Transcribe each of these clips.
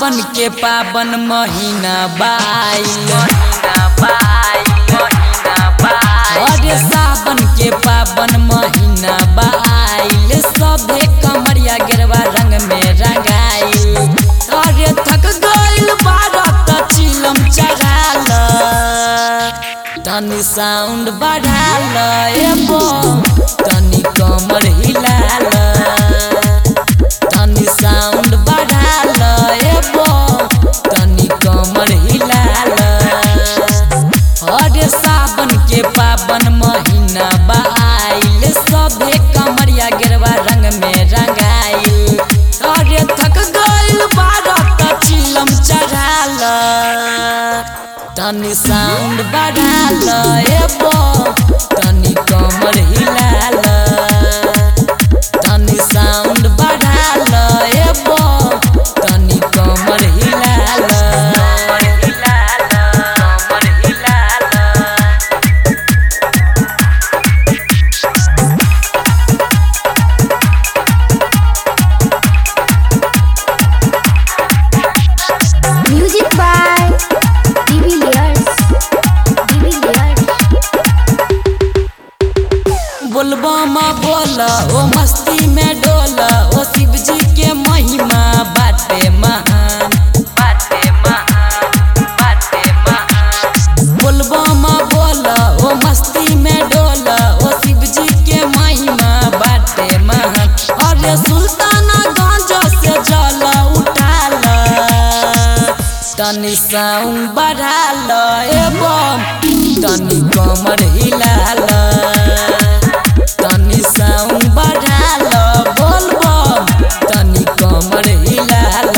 सावन के पावन महीना बाइल अरे सावन के पावन महीना बाइल सभे कमरिया गिरवा रंग में रंगाइल अरे थक गइल बारत चिलम चढ़ाल तनी साउंड बढ़ाल एबो तनी कमर हिलाल तनी साउंड बढ़ाल एबो तनी कमर हिलाल अरे सावन के पावन महीना बाइल सभे कमरिया गिरवा रंग में रंगाइल अरे थक गइल बारत चिलम चढ़ाल तनी साउंड बढ़ाल एबो तनी कमर हिलाल तनी साउंड बढ़ाल एबो तनी कमर हिलाल Music by Divilliers. Divilliers. बोलबमा बोल ओ मस्ती में डोल ओ शिव जी के महिमा बाटे महान बाटे महान बाटे महान बोलबमा बोल ओ मस्ती में डोल ओ शिव जी के महिमा बाटे महान अरे सुल्ताना गंज से जल उठाल तनी साउंड बढ़ाल एवं तनी कमर हिलाल तनी साउंड बढ़ाल बोलबम तनी कमर हिलाल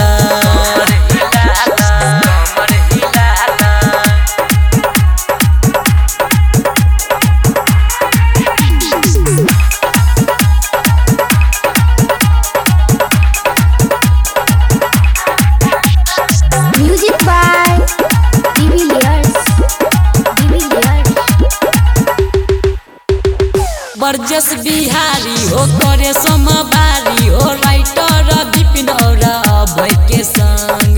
Music by Divilliers. Divilliers. बरजस Bihari हो करे समबारी हो राइटर विपिन और अभय के संग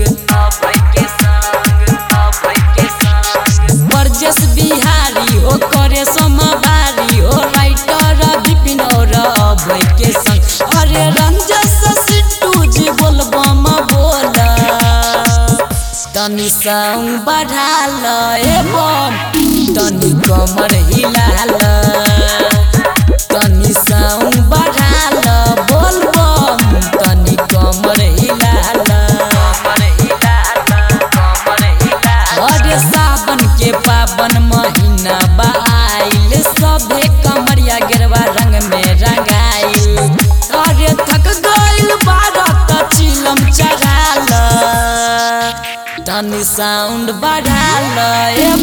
बरजस बिहारी हो करे समबारी हो राइटर विपिन और अभय के संग अरे रंजस सिट्टू जी बोलबम बोला तनी साउंड बढ़ाल एवं तनी कमर हिलाल तनी साउंड बढ़ाल बोलबम तनी कमर हिलाल अरे सावन के पावन महीना बाइल सभे कमरिया गिरवा रंग में रंगाइल अरे थक गइल बारत चिलम चढ़ाल तनी साउंड बढ़ाल